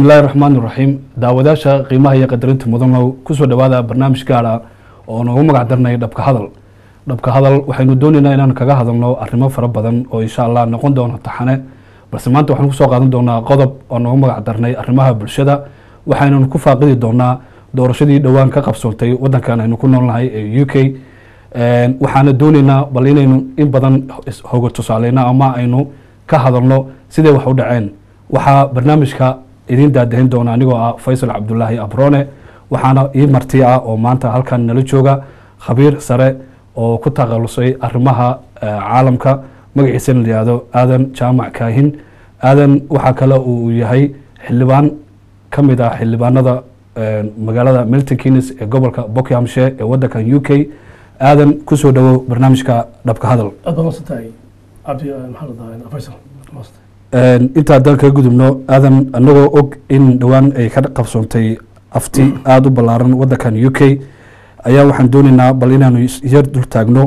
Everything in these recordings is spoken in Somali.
bismillahi raxmaan iraxiim daawadaasha qiimaha iyo qadarinta mudanow kusoo dhowaada barnaamij gaara oo noogu magac darnay dhabka hadal dhabka hadal waxaynu doonaynaa inaan kaga hadalno arrimo fara badan oo insha allah noqon doono taxane balse maanta waxaanu kusoo qaadan doonaa qodob oo noogu magac darnay arrimaha bulshada waxaynu ku faaqidi doonaa doorashadii dhowaan ka qabsoontay wadankan aynu ku noolnahay ee u k waxaana doonaynaa bal inaynu in badan hoga tusaaleyno ama aynu ka hadalno siday wax u dhaceen waxaa barnaamijka idiin daadahin doona anigoo ah faysal cabdulaahi abrone waxaana ii marti ah oo maanta halkan nala jooga khabiir sare oo ku takhalusay arrimaha caalamka magaciisana layihahdo aadan jaamac kaahin aadan waxaa kale uu yahay xildhibaan ka mid ah xildhibaanada magaalada milton keynes ee gobolka buckhamshire ee wadankan u k aadan kusoo dhowow barnaamijka dhabka hadal aad baa masantahay cabdi maxaa la dhahaa faysal maasantay inta haddaan kaga gudubno aadan anagoo og in dhowaan ay ka qabsoontay afti aada u ballaaran wadankan u k ayaa waxaan doonaynaa bal inaanu yar dul taagno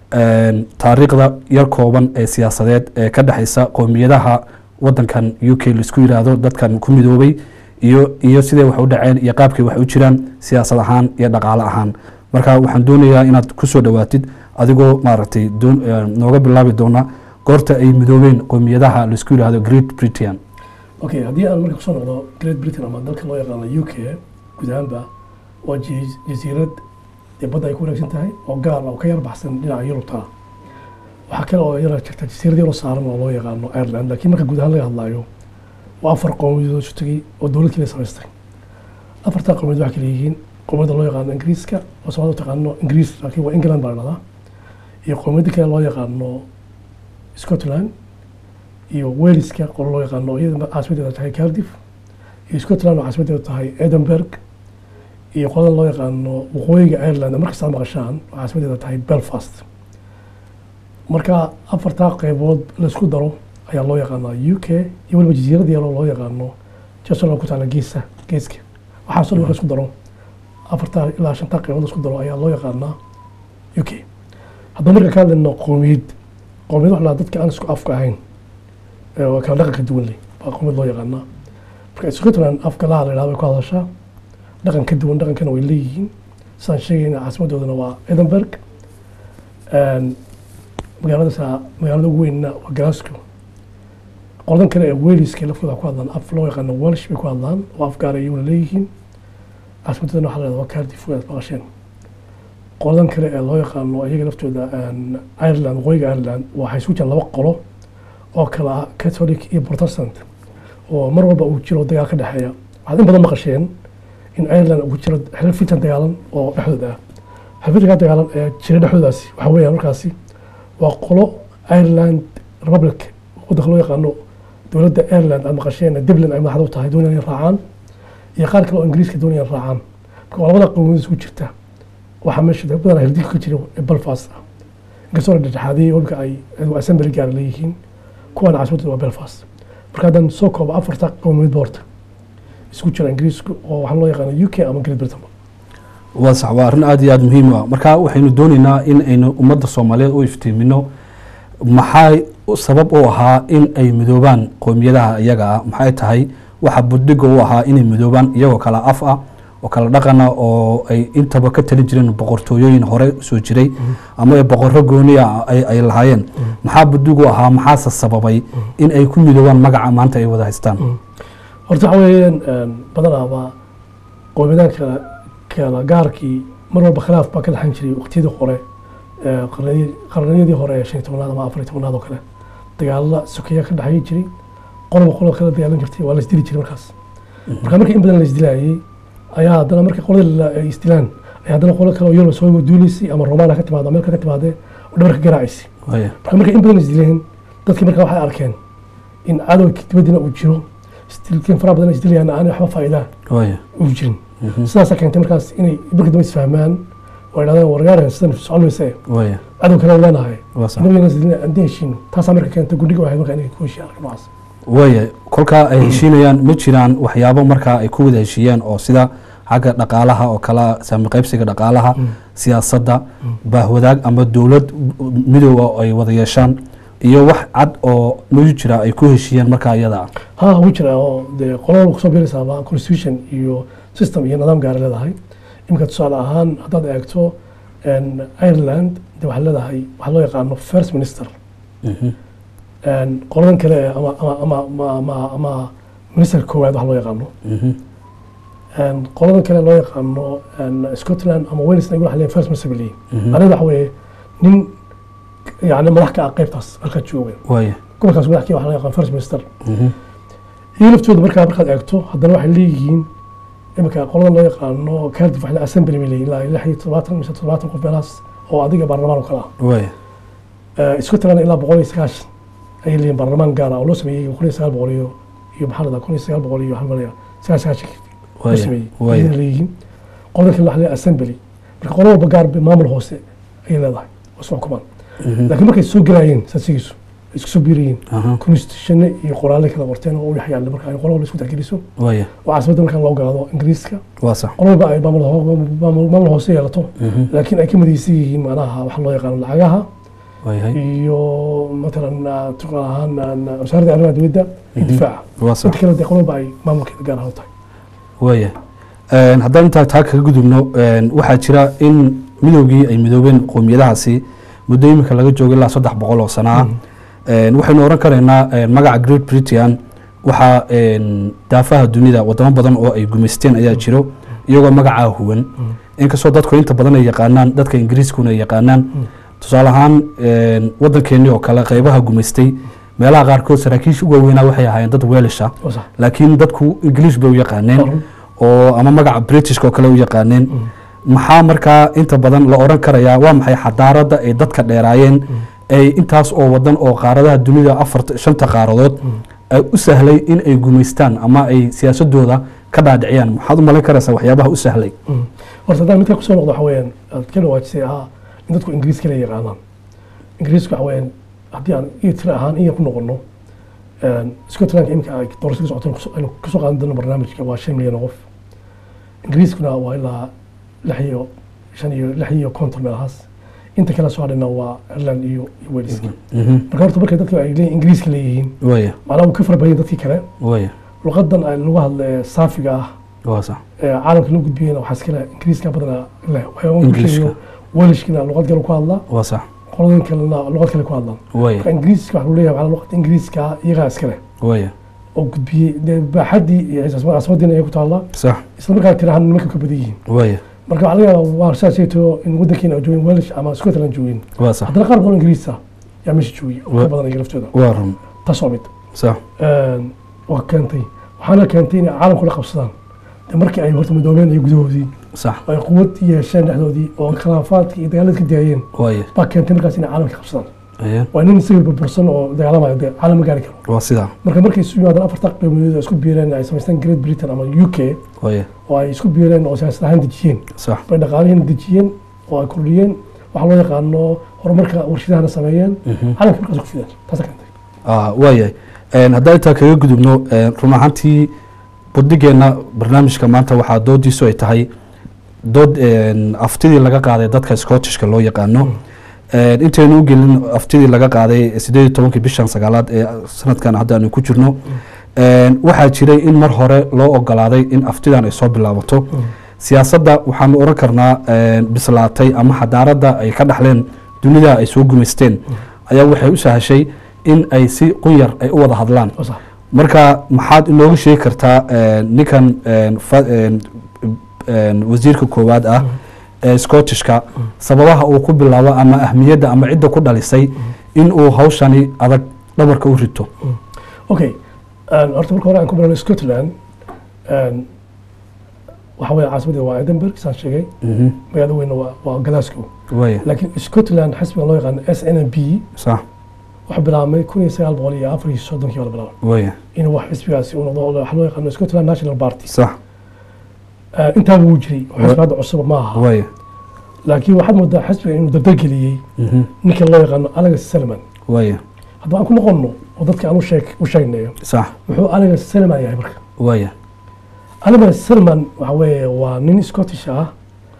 taariikhda yar kooban ee siyaasadeed ee ka dhexeysa qoomiyadaha wadankan u k laisku yidhaahdo dadkan ku midoobay iyo iyo siday wax u dhaceen iyo qaabkay wax u jiraan siyaasad ahaan iyo dhaqaale ahaan marka waxaan doonayaa inaad kusoo dhowaatid adigoo maaragtay nooga bilaabi doona goorta ay midoobeen qoomiyadaha laisku yidhaahdo great britain okay haddii aan marka kusoo noqdo great britain ama dalka loo yaqaano u k guud ahaanba waa jasiirad dee badda ay ku wareegsan tahay oo gaar oo ka yar baxsan dhinaca yurubta waxaa kale oo yara jirta jasiirad yaroo saaran oo loo yaqaano ireland laakiin marka guud ahaan laga hadlaayo waa afar qowmiyadood isu tegey oo dowlad kale samaystay afartaa qowmiyad waxaa kale yihiin qowmiyadda loo yaqaano ingiriiska oo soomaalida u taqaano ingiriis laakiin waa england baa la dhahdaa iyo qowmiyadda kale loo yaqaano scotland iyo waleska qolo loo yaqaano iyada caasimadeeda tahay cardiff iyo scotland oo caasimadeeda tahay edinburgh iyo qolada loo yaqaano waqooyiga ireland markastaa maqashaan oo caasimadeeda tahay belfast marka afartaa qeybood laisku daro ayaa loo yaqaanaa u k iyo waliba jasiirada yaroo loo yaqaano jasalo ku taala geesa geeska waxaasoo dhan marka isku daro afartaa ilaa shantaa qeybood laisku daro ayaa loo yaqaanaa u k haddaba marka ka hadlayno qoomiyad qoomiyad wax la dadka aan isku afka ahayn oo kala dhaqanka duwan leh baa qoomiyad loo yaqaanaa marka scotland afka laha la yidhahdo way ku hadashaa dhaqan ka duwan dhaqankana way leeyihiin sidaan sheegayna caasimadoodana waa edinburgh magaaladaasa magaalada ugu weynna waa glasgow qoladan kale ee waleska laftooda ku hadlaan af loo yaqaano welsh bay ku hadlaan oo af gaara iyaguna leeyihiin caasimadoodana waxa la yhahda waa cardiff waad maqasheen qoladan kale ee loo yaqaano iyaga laftooda ireland waqooyiga ireland waxay isku jiraan laba qolo oo kale ah catholic iyo protestant oo mar walba uu jiro dagaal ka dhexeeya waxaad in badan maqasheen in ireland uu jiro xilal fitan dagaalan oo dhexdooda ah xilfitanka dagaalan ee jira dhexdoodaasi waxaa weeyaan markaasi waa qolo ireland republic waddanka loo yaqaano dowladda ireland aad maqasheen dublin ay madaxda u tahay doonayaan raacaan iyo qaar kale oo ingiriiska doonayaan raacaan marka waa labada qowmiyad isku jirta waxaa meesha badanaa hirdilka ka jira belfast ah inkastoo la dhexdhexaadiyey walka ay assembly gaar leeyihiin kuwaana caasimadooda waa belfast marka haddaan soo koobo afarta qowmiyad boorta isku jira ingiriiska oo waxaa loo yaqaana u k ama great britain waa sax waa arrin aada iyo aada muhiim u ah marka waxaynu doonaynaa in aynu ummadda soomaaliyeed u iftiimino maxay sabab u ahaa in ay midoobaan qoomiyadaha iyaga ah maxay tahay waxa budhiga u ahaa inay midoobaan iyagoo kala af ah oo kala dhaqana oo ay intaba ka talin jireen boqortooyooyin hore soo jiray ama ay boqorro gooniya ay lahaayeen maxaa budhigu ahaa maxaase sababay in ay ku midoobaan magaca maanta ay wada haystaan horta waxa weeyaan badanaaba qoomiyadahan kala kala gaarkii mar walba khilaaf baa ka dhexan jiray waqtiyadii hore qarniyadii hore ee shan iyo tobnaad ama afar iyo tobnaad oo kale dagaalada sokeya ka dhexeyi jiray qoloba qoloba kala dagaalan jirtay waa la isdili jiray markaas marka markii in badan la isdilaayey ayaa haddana marka qolada ay isdilaan ayaa haddana qolo kale oo yurub soo duuleysay ama romana ka timaado meel ka timaadee oo dhabarka garaacaysay marka markay in badan isdileen dadkii marka waxay arkeen in cadowga dibaddina uu jiro isdilkeen faraha badan isdilayaan aan waxba faa'iidaa uu jirin sidaasaa keentay markaas inay marka dambe isfahmaan oo idhahdeen wargaaren sidan socon mayse cadow kale leenahay nabigana isdilina aan heshiino taasaa marka keentay gudhiga waxay marka inay ku heshiiyaan arka noocaas waaya kolkaa ay heshiinayaan ma jiraan waxyaabo markaa ay ku wada heshiiyeen oo sida xagga dhaqaalaha oo kala saami qaybsiga dhaqaalaha siyaasadda baahwadaag ama dowlad midooba ay wada yeeshaan iyo wax cad oo mayu jira ay ku heshiiyeen markaa iyada ah ha wuu jiraa oo dee qolo walba kusoo biiraysaaba constitution iyo system iyo nidaam gaara leedahay iminka tusaale ahaan haddaad eegto en, ireland de waxay leedahay waxaa loo yaqaano first minister Mhm. En, qoladan kale ee ama ama ama ama ama, ama minister koowaad waxa loo yaqaano Mhm. En, qoladan kale loo yaqaano en, scotland ama wales iyagu waxay leeyihin first minister bay leeyihin Mhm. aniga waxa weeye nin yani madax ka ah qaybtaas markaa jooga waaya gobolkaas madaxkii waxaa loo yaqaan first minister Mhm. iyo laftooda markaa markaad eegto haddana waxay leeyihiin iminka qoladan loo yaqaano cardiff waxay leeyihin assembly bay leeyihin ilaa lix iyo todobaatan mise todobaatan qof meelahaas oo adiga baarlamaan oo kale ah waaya Eh, scotland ilaa boqol iyo sagaashan ayay leeyihin baarlamaan gaar ah oo loo sameeyey kun iyo sagaal boqol iyo iyo maxaa la dhahaa kun iyo sagaal boqol iyo waxaa malaya sagaal sagaashan loo waaya sameeyey waaya ayay leeyihiin qoladan kale waxaa leeyahay assembly marka qola walba gaar bay maamul hoose ayay leedahay oo isku xukumaan Mhm. laakiin markay soo gelayeen saasigiisu isku soo biirayeen Aha. constitutione iyo qoraalle kala qorteen oo u dhex yaalla marka ay qolo walba isku tixgeliso waaya oo caasimada markaan loo gaado ingiriiska waa sax qolo walba ay maamul ho- maamul maamul hoose yeelato Mhm. laakiin ay ka midaysan yihiin macnaha waxa loo yaqaano lacagaha waayahay iyo matalan ah, tusaale ahaan ah, wasaaradda arrimaha dibadda iyo Mhm. difaaca waa sax inta kale dee qolo walba ay maamulkeeda gaar ahaan u tahay waaya Een, haddaan intaa taa kaga gudubno een, waxaa jira in midoogii ay midoobeen qowmiyadahaasi muddo imika laga joogo ilaa saddex boqol oo sano ah Een, waxaynu oran karaynaa een, magaca great britain waxaa een, daafaha dunida wadamo badan oo ay gumaysteen ayaa jiro iyagoo magacaa huwan inkastoo dadku inta badan ay yaqaanaan dadka ingiriiskuna ay yaqaanaan tusaale ahaan een, waddankeennii oo kale qeybaha gumaystay meelaha qaarkood saraakiisha ugu waaweynaa waxay ahaayeen dad weelisha oo sax laakiin dadku ingiliish bay u yaqaaneen Waa run. oo ama magaca britishka oo kale u yaqaaneen maxaa markaa inta badan la oran karayaa waa maxay xadaaradda ay dadka dheeraayeen ay intaas oo wadan oo qaaradaha dunida afarta shanta qaaradood ay u sahlay in ay gumaystaan ama ay siyaasadooda ka dhaadhiciyaan maxaad u malayn karaysaa waxyaabaha u sahlay Mm. horta haddaan midka kusoo noqdo waxa weeyaan aad ka dhawaajisay ahaa in dadku ingiriis kale yaqaanaan ingiriisku waxa weeyaan haddii aan iyo tira ahaan iya ku noqono een, scotlandka imika ay doorasho ka socoto kuso- aynu kasoo qaadan doono barnaamijka waa shan milyan oo qof ingiriiskuna waa ilaa lix iyo shan iyo lix iyo konton meelahaas inta kale soo hadhayna waa ireland iyo iyo waleska marka horta markay dadka ay leeyihin ingiriiska leeyihiin waya macnaha wuu ka fara badan yahay dadkii kale waya luqadan ay lagu hadla ee saafiga ah waa sax ee caalamka loo gudbiyena waxaa iskale ingiriiska badana leh Ingiriiska. welishkina luqad kale ku hadlaa waa sax qoladan kalena luqad kale ku hadlaan waya marka ingiriiska waxaa leeyahay waxaa luqada ingiriiska iyagaa iskale waya oo gudbiyey dee baaxaddii iyo caasimadiina ay ku taallaa sax isla markaa tirahan nimanka ka badan yihiin waya marka waxaa laga yaabaa waa saasayto in waddankeena ay joogin welish ama scotland joogin waa sax haddana qaar badan ingiriisa yaa meesha joogay oo ka Wa- badan iyaga laftooda waa run taas waa mid sax Een, waa keentay waxaana keentay inay caalamku la qabsadaan dee markii ay horta midoobeen iyo gudahoodii sax oo ay quwad yeesheen dhexdoodii oo khilaafaadkii iyo dagaaladii ka daayeen waya baa keentay markaas inay caalamka qabsadaan Aye. waa nin isaga burbursan oo dagaalamayo dee caalam ma gaari karo waa sidaa marka markay isu yimaadaan afarta qeybood oo isku biireen ay samaystaan great britain ama u k waya oo ay isku biireen oo siyaasad ahaan dejiyeen sax bay dhaqaalihiina dejiyeen oo ay kordhiyeen waxaa loo yaqaano horumarka warshadahana sameeyeen Mhm. caalamka markaas ku fideen taasa keentay Ah, waayahay Een, haddaan intaa kaga gudubno een, run ahaantii buddigeenna barnaamijka maanta waxaa doodiisu ay tahay dood een, aftidii laga qaaday dadka scottishka loo yaqaano Een, intaynu u gelin aftidii laga qaaday sideed iyo tobankii bishan sagaalaad ee sanadkan hadda aanu ku jirno Een, waxaa jiray in mar hore loo ogolaaday in aftidan ay soo bilaabato siyaasadda waxaanu oran karnaa een, bislaatay ama xadaaradda ay ka dhaxleen dunida ay soo gumaysteen ayaa waxay u sahashay in ay si qunyar ay u wada hadlaan oo sax marka maxaad inooga sheegi kartaa een, ninkan een, fa- een, een, wasiirka koowaad ah ee scottishka sababaha uu ku bilaabo ama ahmiyadda ama cidda ku dhalisay in uu hawshani adag dhabarka u rito okay Een, horta marka hore aan ku bilaabno scotland een, waxa weeye caasimadda waa edinburgh saan sheegay Mhm. magaalada weyna waa waa glasgow waaya laakiin scotland xisbiga loo yaqaano s n b sax wuxuu bilaabmay kun iyo sagaal boqol iyo afar iyo soddonkii baa la bilaabay waaya inuu wax xisbigaasi uu noqdo oo waxa loo yaqaano scotland national party sax Een, intaaba wuu jiray xisbi hadda cusub ma aha waaya laakiin waxaad moodaa xisbiga inuu dardargeliyey Mhm. ninka loo yaqaano alex salman waaya haddaba aan ku noqonno oo dadka aan u sheeg u sheegnayo sax muxuu alex salman yahay marka waaya alex salman waxa weeye waa nin scottish ah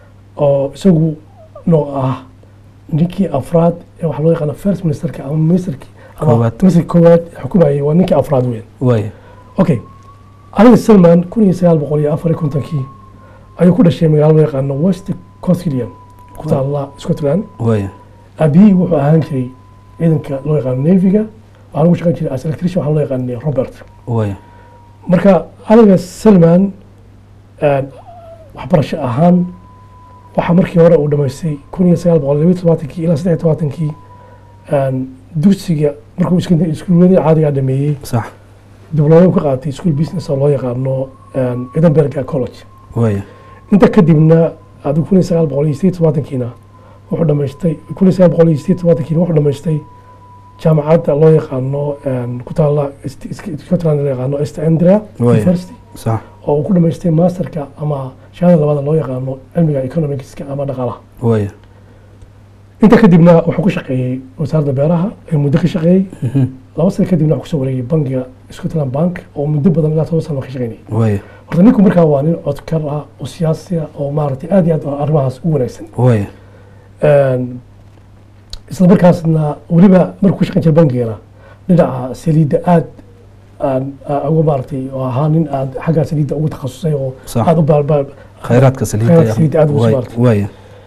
oo isagu nooc ah ninkii afraad ee waxa loo yaqaano first ministerka ama ministerkii ama Koowaad. ministrka koowaad xukumayay waa ninkii afraad weyn waaya okay alex salman kun iyo sagaal boqol iyo afar iyo kontonkii ayuu ku dhashay magaalo loo yaqaano west cothidian ku taalla scotland waaya aabihii wuxuu ahaan jiray ciidanka loo yaqaano navyga waxaa lagu shaqayn jiray as electrician waxaa loo yaqaanay robert waaya marka alex salman een, waxbarasho ahaan waxaa markii hore uu dhamaystay kun iyo sagaal boqol labaiyo todobaatankii ilaa saddex iyo todobaatankii een, dugsiga markuu iska- iskuuladii caadigaa dhameeyey sax diblooma ka qaatay school business oo loo yaqaano een, edinburgh college waaya inta kadibna adigu kun iyo sagaal boqol iyo sideed iyo tobaatankiina wuxuu dhamaystay kun iyo sagaal boqol iyo sideed iyo tobaatankiina wuxuu dhamaystay jaamacadda loo yaqaano een, ku taalla Est- Est- scotland loo yaqaano east andrea Waaya. university sax oo uu ku dhamaystay masterka ama shahada labaad loo yaqaano cilmiga economicska ama dhaqaalaha waaya inta kadibna wuxuu ku shaqeeyey wasaaradda beeraha ee muddo ka shaqeeyey Mhm. laba sano kadibna wuxuu kusoo wareegay bangiga scotland bank oo muddo badan ilaa toban sano ka shaqeynayay waaya horta ninku markaa waa nin codkar ah oo siyaasi ah oo maaragtay aad iyo aad arrimahaas u wanaagsan waaya Een, isla markaasna weliba markuu ku shaqeyn jiray bangigana dhinaca saliidda aad aan aan uga maaragtay oo ahaa nin aad xagga saliidda ugu takhasusay oo Sax. aad u baalbaal khayraadka saliidda Khayraadka saliidda aad ugu Waaya- soo waaya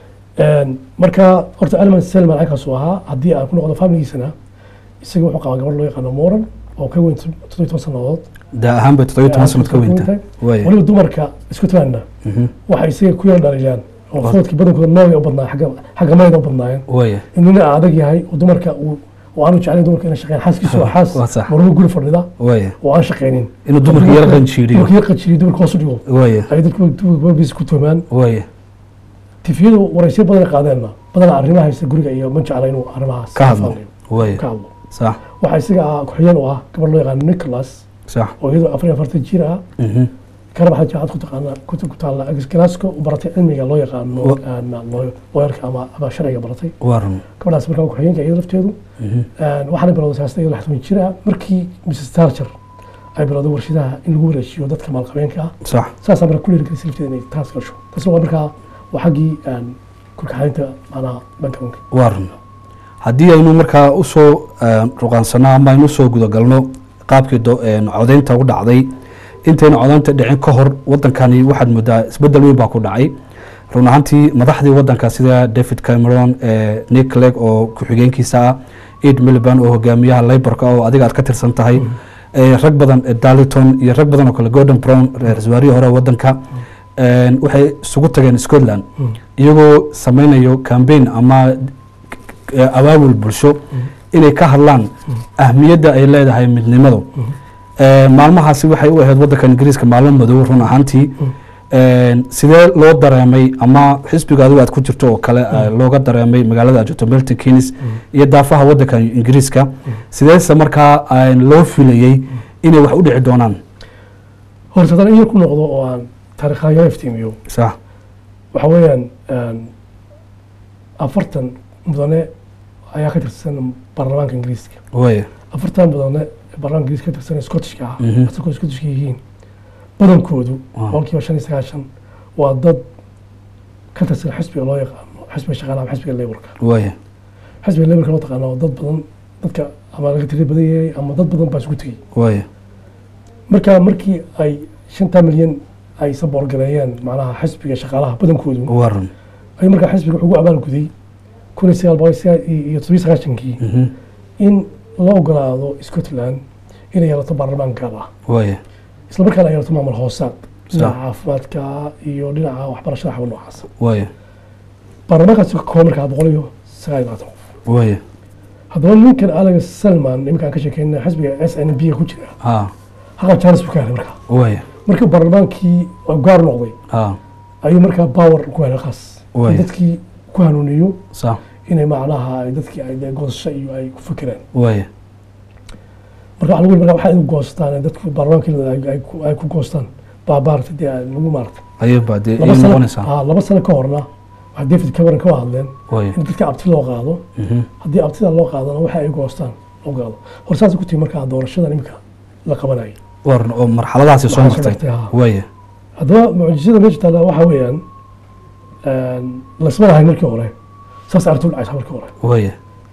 Een, marka horta alman selman halkaasuu ahaa haddii aan ku noqdo familigiisana isaga wuxuu qabaa gabadh loo yaqaano moran oo ka weyn toddobiyo toban sannadood daa ahaan bay toddobiyo toban sanad ka weynta waaya weliba dumarka scotlandna Mhm. waxay isaga ku yar dhaliilaan oo Waa- foodkii badankooda nooga u badnaa xagga xagga mayda u badnaayeen waaya in nin adag yahay oo dumarka uu oo aanu jeclayn dumarka inay shaqeeyaan xaaskiisu waa Waa xaas sax. maruhu guri fadhida waaya oo aan shaqeynin inuu dumarka yar qanjiiriyo dumarka yar qanjiiriyo dumarka hoos u dhigo waaya ay dadku dumarkiisa ku toomaan waaya tifiyadu waraysyo badan ay qaadeenna badanaa arrimaha haysta guriga iyo ma jecla inuu arrimahaas ka hadlo faaliyo, waaya ka hadlo sax waxaa isaga ah ku-xigeen u ah gabadh loo yaqaano nicholas sax oo iyadoo afar iyo afartan jir ah Mhm. kana baxda jaacad ku taqaana ku ku taalla glasgow u baratay cilmiga loo yaqaano Wa- een, loo- looyarka ama ama sharciga baratay waa run gabadhaas markaa ku-xigeenka iyada lafteedu Mhm. Een, waxaana bilowday siyaasada iyadoo lixdan jir ah markii mrs tarcher ay bilowday warshadaha in lagu wareejiyo dadka maalqabeenka ah sax saasaa marka ku dhiirigelisay lafteeda inay taas gasho taasna waa markaa waa xaggii een, kurkaxaynta maanaha bankabanka waa run haddii aynu markaa usoo ruqaansano ama aynu usoo gudagalno qaabkii do- een, codaynta u dhacday intayna codaynta dhicin ka hor wadankani waxaad moodaa isbedel weyn baa ku dhacay run ahaantii madaxdii wadanka sida david cameron ee nick clegg oo ku-xigeenkiisa ah ed miliband oo hogaamiyaha laborka oo adiga aad ka tirsan tahay ee rag badan ee darlington iyo rag badan oo kale gordon brown ra-iisul wasaarihii hore ee wadanka een, waxay isugu tageen scotland iyagoo sameynayo campaign ama eh, abaabul bulsho inay ka hadlaan ahmiyadda ay leedahay midnimadu Eh, maalmahaasi waxay u ahayd wadanka ingiriiska maalmo madow run ahaantii Een, sidee loo dareemay ama xisbiga adigu aad ku jirto oo kale eh, looga dareemay magaalada aad joogto milton keynes iyo daafaha wadanka ingiriiska sideese markaa eh, loo filayey inay wax u dhici doonaan horta haddana in yar ku noqdo oo aan taariikhayaga iftiimiyo sax waxa weeyaan een, afartan mudane ayaa ka tirsan baarlamaanka ingiriiska waaya afartan mudane ee baarlamaanka ingiriiska ka tirsan ee scottishka ah Mhm. asalkoo scottishka yihiin badankoodu Wow. boqolkiiba shan iyo sagaashan waa dad ka tirsan xisbiga loo yaqaano xisbiga shaqaalaha ama xisbiga laborka waaya xisbiga laborka loo taqaano dad badan dadka ama laga tiri badan yahay ama dad badan baa isugu tegey waaya marka markii ay shanta milyan ay saboorgareeyeen macnaha xisbiga shaqaalaha badankoodu waa run ay markaa xisbiga wuxuu ugu abaalguday kun iyo sagaal boqol sagaal iyo todobiyo sagaashankii Mhm. in la ogolaado scotland inay yeelato baarlamaan gaar ah waaya isla markaana ay yeelato maamul hoosaad dhinaca Sax. caafimaadka iyo dhinaca waxbarashada xawa noocaas waaya baarlamaankaasi ka kooban markaa boqol iyo sagaal iyo labaatan qof waaya haddaba ninkan alex salman iminka aan ka sheekeyna xisbiga s n b ku jira ha haqa charles buu ka helay markaa waaya markii baarlamaankii oo gaar noqday ha ayuu markaa power ku helay qaas Waay. in dadkii ku hanuuniyo sax inay macnaha ay dadkii ay dee goosasho iyo ay ku fikireen waaya marka waxa lagu yiri marka waxay u goostaan ee dadku baarlamaankii ay- ay ku- ay ku goostaan baa maaragtay dee lagu maaragtay ayay baa dee laba ay sano noqonaysaa ah, laba sano ka horna waxaa david cameron ka hadleen waaya in dadka abti loo qaado Mhm. haddii abtida loo qaadana waxa ay goostaan loo qaado hor saas ku timi markaa doorashadan iminka la qabanayay waa run oo marxaladaasi soo Waxaa soo martay martay, ha. waaya haddaba mucjisada meesha taalla waxa weeyaan lasma lahayn markii hore saas arrintu u dhacaysa markii hore waaya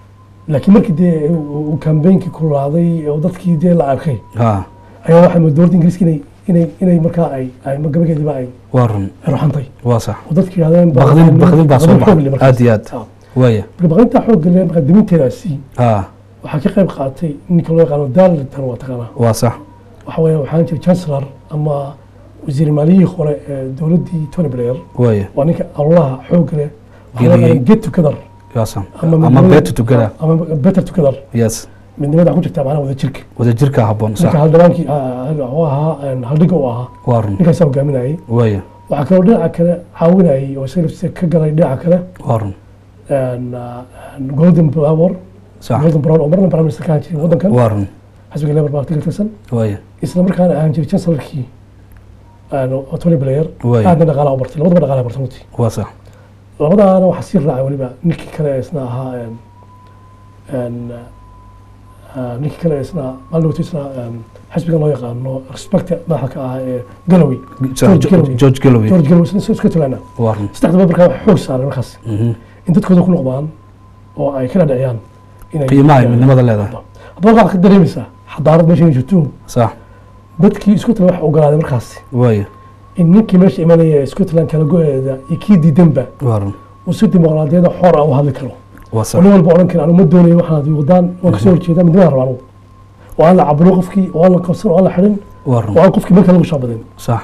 laakiin markii dee uu kambeynkii kulaaday oo dadkii dee la arkay ha ayaa waxaa moodaa dowladda ingiriiska inay inay inay markaa ay ay gabageediba ay waa run ay ruxantay waa sax oo dadkii yidhahdeen Baqdin- baqdin baa soo xoog baxay. leh markaas. Aad iyo aad. Ah. waaya marka baqdinta xoog leh markaa diminteedaasi ha waxaa ka qayb qaatay ninka loo yaqaano darlington waa taqaanaa waa sax waxa weeye waxaan jira chancellor ama wasiir maaliyihii hore ee dowladdii tony blair waaya waa ninka allaha xoog leh waxaa loo Geliyey. yaqaano get together waa sax ama ama midnimada- better together ama better together yes midnimada ku jirta macnaha wada jirka wadajirka habboon sax ninka haldhabaankii u ahaa haldhiga u ahaa waa run ninkaasaa hogaaminayay waaya waxaa kaloo dhinaca kale caawinayay oo isaga laftiisa ka galay dhinaca kale waa run een, een, golden power sax golden brown oo marna prime minister ka ahaan jiray waddankan waa run xisbiga labour party ka tirsan waaya isla markaana ahaan jiray chancellorkii een, oo tony blair waaya aadna dhaqaalaha u bartay labadaba dhaqaalaha bartay runtii waa sax labadaana waxaa sii raacay weliba ninkii kale ee isna ahaa een, een, ah, ninkii kale ee isna maalin isna een, xisbiga loo yaqaano respect madaxa ka ahaa ee galloway George Galloway. george galloway george galloway isna scotland waa run saddexdaba markaa waxay xoog saareen markaas Mhm. in dadkooda ku noqdaan oo ay ka dhadhiciyaan inay qiimaha ay midnimada leedahay haddaba waxaad ka dareemaysaa xadaarad meesha ay jirto sax dadkii scotland waxa ogolaaday markaasi waaya in ninkii meesha imanaya ee scotland kala go-eeda iyo kii diidanba waa run uu si dimuqraadiyada xor ah u hadli karo waa oo sax nin walba odhan kara anu ma doonayo waxaad wadaan waan kasoo horjeedaa midnimada rabaa anugu oo aan la caburo qofkii oo aan la qabsan oo aan la xirin waa run oo aan qofkii marka lagu shaabadin sax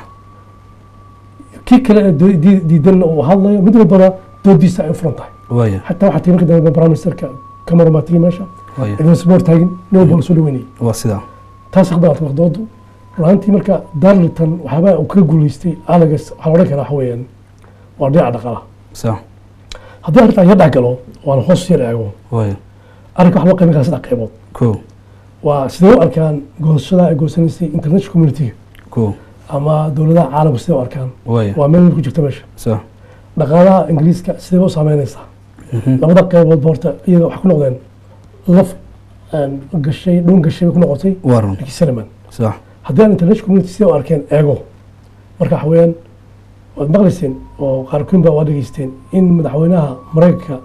kii kale ee doo- dii- diidanna uu hadlayo mid walbana doodiisa ay u furan tahay waaya xataa waxaa timi marka dambe prime ministerka cameron baa tigi meesha waaya idin sboor taagin nin walba la soo dhaweynayay waa sidaa taas aqbalaatay waqdoodu runaantii marka darlington waxyaabaa uu ka guuleystay alagas waxaa la odhan karaa waxa weeyaan waa dhinaca dhaqaalaha sax haddii arrintan yar dhex galo oo aan hoos yar eego waaya arrinka waxaa loo qaybin karaa saddex qaybood ko waa sidee u arkaan goosashada ay goosanaysay international community ko ama dowladaha caalamka sidee u arkaan waaya waa meel ku jirta meesha sax dhaqaalaha ingiriiska sidee u saameynaysaa Mhm. labada qaybood boorta iyaga waxay ku noqdeen laf een, gashay dhun gashay bay ku noqotay waa run ninkii saliman sax haddii aan international community sidee u arkeen eego marka waxa weeyaan waad maqlayseen oo qaarkoon baa waa dhegeysteen in madaxweynaha maraykanka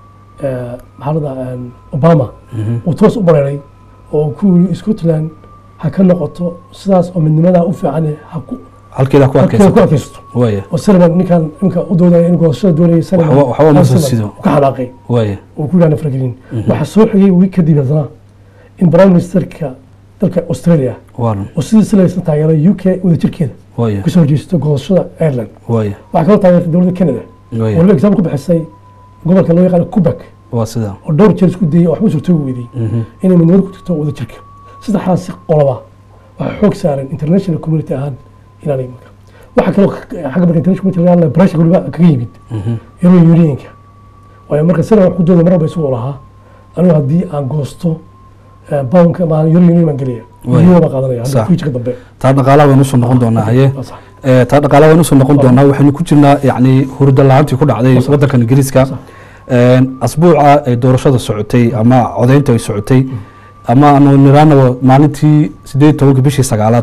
eh, maxaa la dhahaa een, obama Mhm. uu toos u bareeray oo ku yiri scotland ha ka noqoto sidaas oo midnimadaa u fiican ha ku halkeeda ku halkeeda ku adkaysa adkaysato waaya oo saliman ninkan ninka u doodaya in goosashada doonayay saliman Waxba- waxba ma soo Saliman sido. uu ka xanaaqay waaya uu ku yidhahda faragelin Mhm. waxaa soo xigay wiig kadib haddana in prime ministerka dalka australia waa run oo sidii silaysan taageeray u k wadajirkeeda waaya kasoo horjeesto goosashada ireland waaya waxaa kaloo taageertay dowladda canada oo waaya waliba example ku bixisay gobolka loo yaqaano quebec waa sidaa oo dhowr jeer isku dayay oo waxba suurtoogi weydiyey Mhm. inay midnimada ku jirto wadajirka saddexdaasi qoloba waxay xoog saareen international community ahaan inaanay marka waxaa kaloo ka- xagga marka international community laga hadlaya pressure waliba kaga yimid Mhm. european unionka waayo marka sida wax ku dooda mar walba isagoo lahaa anigu haddii aan goosto eh, poundka ma european union baan gelaya Waay. euro baan qaadanaya hadda Sax. future dambe taa dhaqaalaha waynu usoo noqon doonaa haye Waa sax. Eh, taa dhaqaalaha waynu usoo noqon doonaa waxaynu ku jirnaa yacni hurda la-aantii ku dhacday Sax. waddankan ingiriiska Sax. Een, asbuuca ay doorashada socotay ama codeynta ay socotay ama aanu niraanaba maalintii sideed iyo tobanka bishii sagaalaad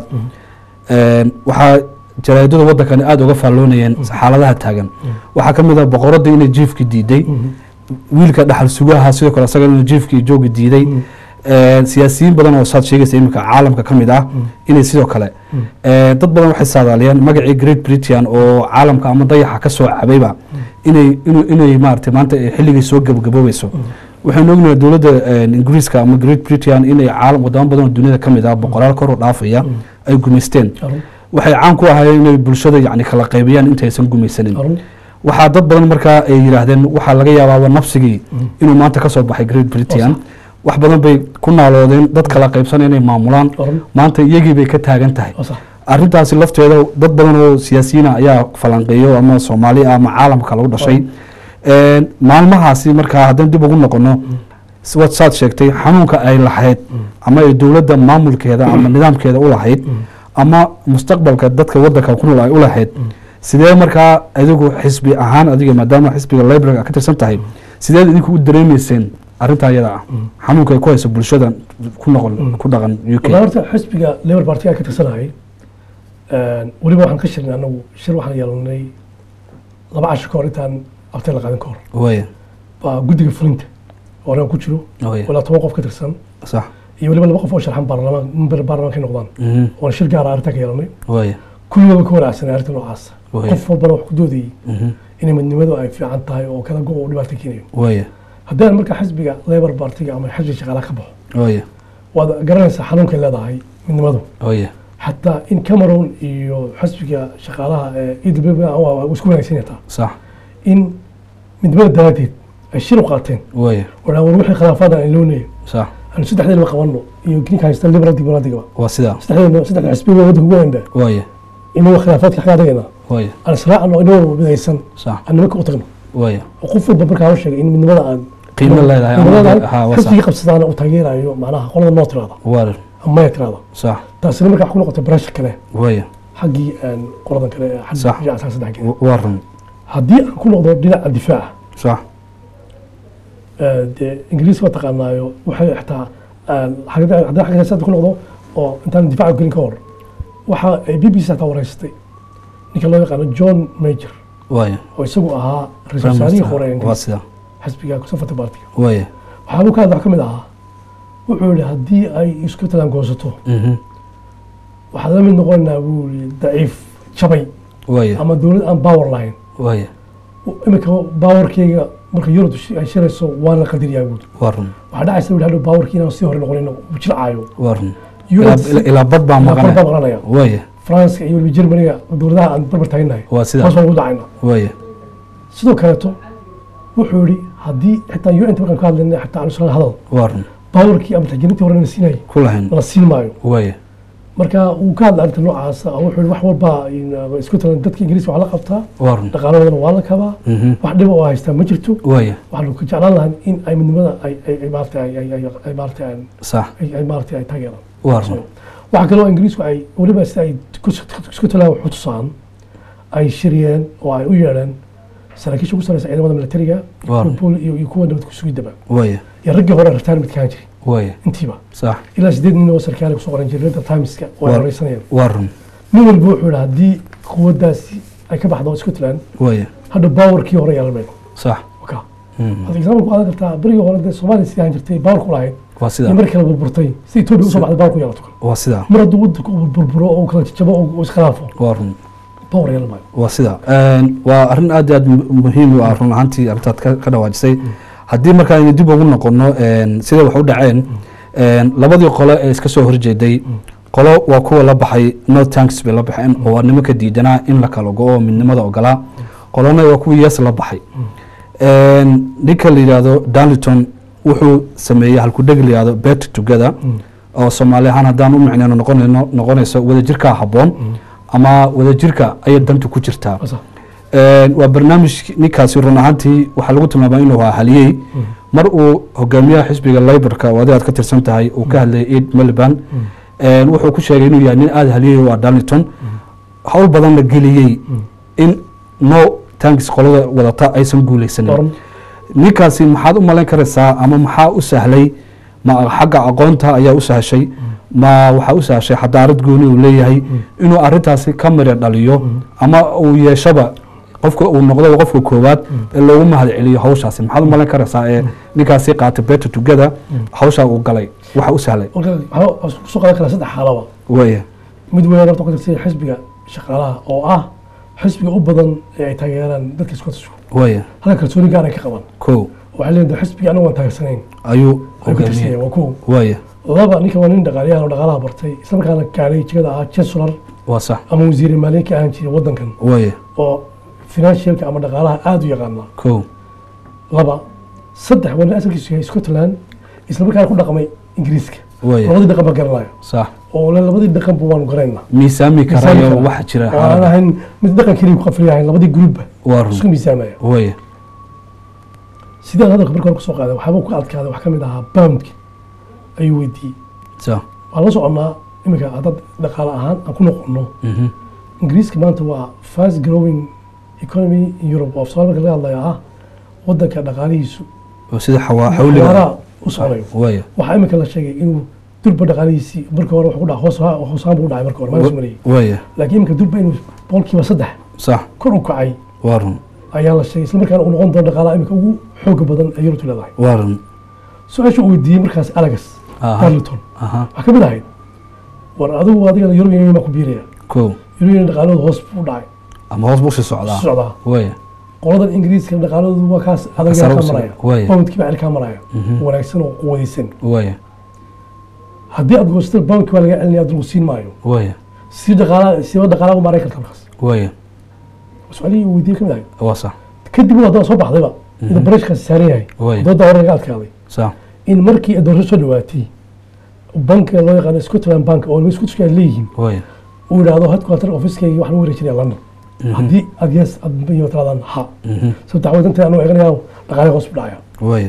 Een, waxaa jaraa'idada waddankani aada uga faalloonayeen xaaladaha taagan waxaa ka mid ah boqoradii inay jiifki diiday Mhm. wiilka dhaxal sugaha sidoo kale asaga inuu jiifkii joogi diiday Mhm. Een, siyaasiyiin badan oo saad sheegaysa iminka caalamka ka mid ah inay sidoo kale Een, dad badan waxay saadaaliyeen magacii great britain oo caalamka ama dayaxa ka soo cabayba inay inuu- inay maaragtay maanta ay xilligii soo gabagaboobayso waxaynu ognahay dowladda een, ingiriiska ama great britain inay caalam wadamo badan oo duniyada ka mid ah boqolaal kor u dhaafaya ay gumaysteen Arun. waxay caan ku ahaayeen inay bulshada yacni kala qaybiyaan intaysan gumaysanin Arun. waxaa dad badan markaa ay yidhaahdeen waxaa laga yaabaaba nafsigii inuu maanta ka soo baxay great britain wax badan bay ku naaloodeen dad kala qaybsanaya inay maamulaan Arun. maanta iyagii bay ka taagan tahay Waa sax. arrintaasi lafteeda dad badan oo siyaasiyiina ayaa falanqeeyo ama soomaali ah ama caalamka lagu dhashay Een, maalmahaasi markaa haddaan dib ugu noqono waad saad sheegtay xanuunka ay lahayd ama ay dowladda maamulkeeda ama nidaamkeeda u lahayd ama mustaqbalka dadka waddanka ku nool ay u lahayd sidee markaa adigu xisbi ahaan adiga maadaama xisbiga library ka tirsan tahay sideed idinku u dareemeyseen arrintaa iyada ah xanuunka ay ku hayso bulshada ku noqon ku dhaqan u k Wallahi horta xisbiga labour party aan ka tirsanahay een, weliba waxaan ka shirnay anagu shir waxaan yeelanay laba casho ka hor intaan abtay la qaadan ka hor waaya waa guddiga fulinta oo aniga ku jiro waaya ilaa toban qof ka tirsan sax iyo weliba laba qof oo sharxan baarlamaan member baarlamaanka ay noqdaan mhm oona shir gaara arrintaa ka yeelanay waaya kulligaba ka wanaagsanay arrinta noocaas Waaya. qof walbana wax ku doodayay mhm inay midnimadu ay fiican tahay oo kala go uu dhibaato keenayo waaya haddii aan marka xisbiga labour partiga ama xisbiga shaqaalaha ka baxo waaya waad garanaysaa xanuunkay leedahay midnimadu waaya xataa in cameroon iyo xisbiga shaqaalaha ee edb isku wanaagsan yataa sax in midnimada daraaddeed ay shir u qaateen waaya war war wixii khilaafaada aan loonayay sax aanu saddexdeedaba qabanno iyo ninka haysta liberal dimuqraadiga waa sidaa saddexdeedna saddex xisbiga waddanka ugu weynba waaya inagu khilaafaadka xagaa adagayna waaya aan israacno inagoo midaysan sax aan nimanka u tagno waaya oo qof walba markaa u sheegay in midnimada aan qiimo leedahay qiimo ama leedahay, ha waa sax xisbigii qabsadaana uu taageerayo macnaha qolada noo tiraada waa ama maya tiraada sax taasina markaa wax ku noqotay barashar kale waaya xaggii aan qoladan kale ee xagga Sax. dhinaca saddex kale waa run haddii aan ku noqdo dhinaca difaaca sax ee, dee ingiriiska waa taqaanaayo waxay xataa aan xagga- haddii xagga siyaasadda ku noqdo oo intaan difaaca gelin ka hor waxa ay b b c xataa wareysatay ninka loo yaqaano john major waaya oo isagu ahaa ra-iisul wasaarihii hore ee waa ingiriiska sidaa xisbiga conservative partiga waaya waxaabuu ka hadla wax ka mid ahaa wuxuu yihi haddii ay isku talaangoosato mhm waxaad la mid noqonaynaa buu yihi daciif jabay waaya ama dowlad aan power lahayn waaya iminka powerkeyga marka yurub ay shirayso waa la qadiriyaa buuri waa run waxaa dhacaysa buu hadhow powerkii inaan sii hore noqonin uu jilcaayo waa run Yurub Ilaa- ilaa- ilaa bad baa ilaa kor baa maqanaya maqlanaya waaya faranska iyo weliba germaniga dowladaha aan barbar taagnahay waa sidaa hoos baan ugu dhacayna waaya sidoo kaleeto wuxuu yihi haddii xitaa un ta markaan ka hadlayna xitaa aan isla hadal waa run powerkii ama taxgelintii hore na siinayay ku lahayn la siin maayo waaya marka uu ka hadla arrinta noocaasa wuxuu yihi wax walba in- isku talan dadka ingiriiska waa la qabtaa waa run dhaqaalahoodana waa la kabaa mhm wax dhiba oo haystaa ma jirto waaya waxaanu ka jeclaan lahaa in ay midnimada ay ay ay maaragtay ay ay ay ay maaragtay aan- sax ay ay maaragtay ay taageeraan waa run waxaa kaloo ingiriisku ay weliba sida ay isku talaan wax u tusaan ay shiriyeen oo ay u yeedheen saraakiisha ugu sareysa ciidamada militariga Waa. kuwa iyo iyo kuwa nabad kusugidaba waaya iyo raggii hore retirement kaan jiray waaya intiiba sax ilaa sideed nin oo sarkaali kusoo qoran jiray reda timeska oo ay Waa. horeysanayeen waa run nin walba wuxuu yihi haddii quwaddaasi ay ka baxdo scotland waaya hadha powerkii hore yeelan mayno sax waka mhm hadda example ku qaadan kartaa berigii hore dee soomaaliya sidii aan jirtay power ku lahayd waa iyo sidaa markii kala burburtay si etoobiya usoo baxday power ku yeelato kale waa sidaa mar hadduu waddanka uu burburo oo uu kala jajabo oo uu iskhilaafo waa run power yeelan maayo waa sida waa arrin aad iyo aad mu- muhiim u ah run ahaantii arrintaad ka ka dhawaajisay haddii marka aynu dib ugu noqono een, sida wax u dhaceen een, labadii qole ee iska soo horjeeday qolo waa kuwa la baxay no tanks bay la baxeen oo waa nimanka diidanaa in la kala go-o midnimada ogolaa qolona waa kuwii yes la baxay Een, ninka la yidhaahdo darlington wuxuu sameeyey halkudheg la yidhahdo bet together oo soomaali ahaan haddaan u micneyno noqonayno noqonayso wadajirkaa habboon ama wadajirka ayay dantu ku jirtaa Asa. Een, waa barnaamij ninkaasi run ahaantii waxaa lagu tilmaama inuu ahaa haliyey mar uu hogaamiyaha xisbiga laborka oo adiga aad ka tirsan tahay uu ka hadlayay eid miliband Een, wuxuu ku sheegay inuu yahay nin aada haliyey u ah darlington howl badan la geliyey in no tanks qolada wadata aysan guuleysanin Oran. ninkaasi maxaad u malayn karaysaa ama maxaa u sahlay ma xagga aqoonta ayaa u sahashay ma waxaa u sahashay xadaarad gooni uu leeyahay inuu arintaasi ka mira dhaliyo ama uu yeeshaba qofka uu noqdo qofka koowaad ee loogu mahad celiyo hawshaasi maxaad u malayn karaysaa ee ninkaasi qaatay better together hawshaa uu galay waxa u sahlay marka waxaa waxaa kusoo qaadan karaa saddex xaalaba waya mid weyn horta ku tirsan xisbiga shaqaalaha oo ah xisbiga u badan ee ay taageeraan dadka Scottishku waya halka kalsooni gaar ay ka qabaan kow waxay leedahay xisbiga anagu aan taageersanayn ayuu ay ku tirsanayeen hogaamiyey waa kow waya laba ninka waa nin dhaqaaliyahan oo dhaqaalaha bartay isla markaana gaaray jigada ahaa chancellor waa sax ama wasiir maaliye ka ahaan jiray waddankan waya oo financialka ama dhaqaalaha aada u yaqaana kow laba saddex waa nin asalkiisu yahay Scotland isla markaana ku dhaqmay ingiriiska waya labadii dhaqan baa garanaya sax oo le labadii dhaqanba waanu garanayna miisaami karayo waxa jira oo aan ahayn mid dhaqan keliya ku qafliyahayn labadii gruupba waa run isku miisaamaya waya sidaan hadalka marka hore kusoo qaaday waxaaba ku adkaaday wax ka mid ahaa poundka ayuu weydiiyey sa waxaan la soconnaa iminka haddad dhaqaale ahaan aan ku noqonno mhm ingiriiska maanta waa fast growing economy in europe oo soomaali marka laga hadlaya ah waddanka dhaqaalihiisu oo sida xawaa xawliga xawaaraha u soconayo waya waxaa iminka la sheegay inuu durba dhaqaalihiisii marka hore wuxuu ku dhaca hoos hoosaan buu u dhacay marka hore maalis mariyey waya laakiin iminka durba inuu boqolkiiba saddex sax kor u kacay waa run ayaa la sheegay isla markaana uu noqon doono dhaqaalaha iminka ugu xooga badan ee yurubtu leedahay waa run su-aasha uu weydiiyey markaas alex Aha. darliton aha waxaa ka mid ahayd war adigu adigana european union baa ku biiraya ko european union dhaqaaladu hoos buu u dhacay ama hoos buu sii socdaa socdaa waaya qoladan ingiriiska dhaqaaladoodu waa kaas adag Sare u kaa socda. maraya Waaya. poundkii baa kaa maraya Mhm. wanaagsan oo quwadaysan waaya haddii aad goostada poundkii baa laga celinaya aad siin maayo waaya si dhaqaala siba dhaqaalaha u maaray karta markaas waaya su-aalihii uu weydiiyey ka mid ahayd waa sax kadib waa haddana soo baxdayba inuu barashkaasi saaran yahay Waaya. dooda hore laga adkaaday sax in markii doorasho soo dhawaatay bankiga loo yaqaano scotland bank oo scottishka ay leeyihiin waaya uu yidhaahdo headquarter officekayga waxaan u wareejinaya london haddii aad yes aad iyo tiraadaan ha Mhm. sababta dacwadanta anuu eeganaya dhaqaale hoos u dhacaya waaya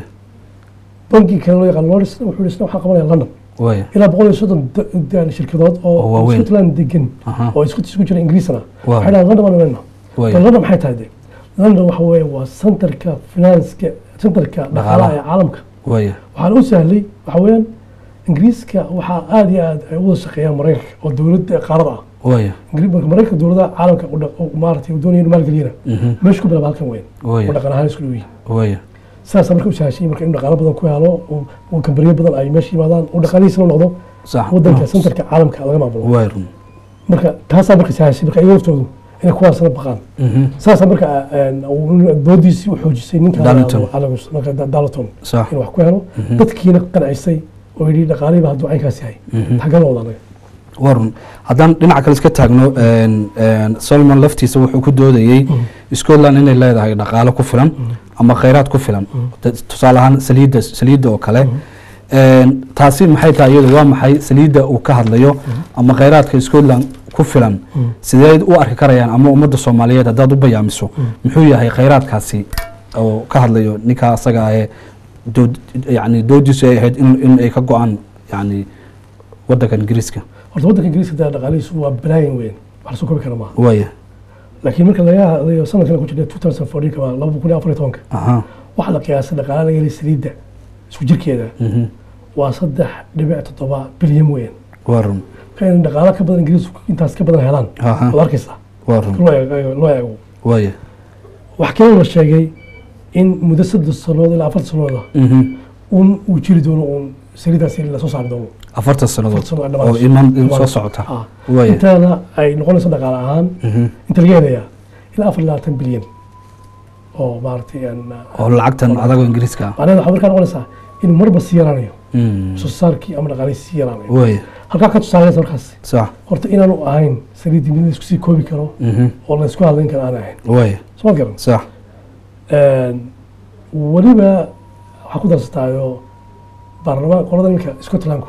bankiga kale loo yaqaano lordis wuxuu yidhi isna waxaan qabanaya london waaya ilaa boqol iyo soddon da- da- shirkadood Oo oo waaweyn. scotland degan Aha. oo scottish ku jira ingiriisna Waaw. waxay dhahaan london baan leenaha Waaya. london maxay tahay de london waxa weeye waa centerka finanska centerka dhaqaalaha ee caalamka waaya waxaan u sahlay waxa weeyaan ingiriiska waxaa aada iyo aad ay u wada shaqeeyaan maraykanka oo dowladda qaarada ah waaya Ingiri- marka maraykanka dowladaha caalamka u dhaq- u maaragtay uu doonaya inuu maalgeliyana Mhm. meesha ku bilaaba halkan weyn Waaya. oo dhaqan ahaan isku dhow yihiin waaya sidaasa marka u sahashay marka in dhaqaalo badan ku helo oo- oo kambaniyo badan ay meesha yimaadaan oo dhaqaalihiisana u noqdo sax wadanka centerka caalamka laga maamulo waaya run marka taasaa marka sahashay marka iyaga laftoodu inay kuwaasna baqaan Mhm. saasaa marka een, uu doodiisii u xoojisay ninka Darlington. Alex- marka Da- Darlington sax inuu wax ku helo dadkiina qancisay oo yidhi dhaqaalihiiba hadduu caynkaas yahay Mhm. xaggan wada anaga waa run haddaan dhinaca kale iska taagno een, een, solomon laftiisa wuxuu ku doodayey scotland inay leedahay dhaqaalo ku filan ama khayraad ku filan Da- tusaale ahaan saliidda saliidda oo kale Een, taasi maxay tahay iyadu waa maxay saliidda uu ka hadlayo ama khayraadka scotland ku filan sidee u arki karayaan ama ummadda soomaaliyeed haddaad u bayaamiso muxuu yahay khayraadkaasi oo ka hadlayo ninka asaga ahee dood yani doodiisu ay ahayd in, in ay ka go-aan yani wadanka ingiriiska horta waddanka ingiriiska dee dhaqaalihiisu waa balaayin weyn wax lasoo koobi kara maaha waaya laakiin marka laga hadlayo sanadkan ku jirna 2014 kama laba kun iyo afar iyo tobanka aha waxaa la qiyaasay dhaqaale laga helay saliidda isku jirkeeda mhm. waa saddex dhibic toddoba bilyan weyn waa run marka in dhaqaale ka badan ingiriisku intaas ka badan helaan Aha. waad arkaysaa waa run loo eego loo eego waaya wax kaloo la sheegay in muddo saddex sanood ilaa afar sanooda Mhm. un uu jiri doono uun saliiddaasi lasoo saari doono afartan sannadood Afartan sannadood oo dhammaan. iman in soo socota Ah. waaya intaana ay noqonayso dhaqaale ahaan Mhm. inta laga helayaa ilaa afar iyo labaatan bilyan oo maaragtay aan oo lacagtan adagoo ingiriiska ah macnaheeda waxaa markaa noqonaysaa inuu marba sii yaraanayo Mm. soo saarkii ama dhaqaalihii sii yaraanayo waaya halkaa ka tusaalaysa markaas sax horta inaanu ahayn saliiddii mid la isku sii koobi karo Mhm. oo la isku hadlayn karo aan ahayn waaya soo ma garan sax weliba waxaa ku darsataayo baarlamaan qolada iminka scotlandku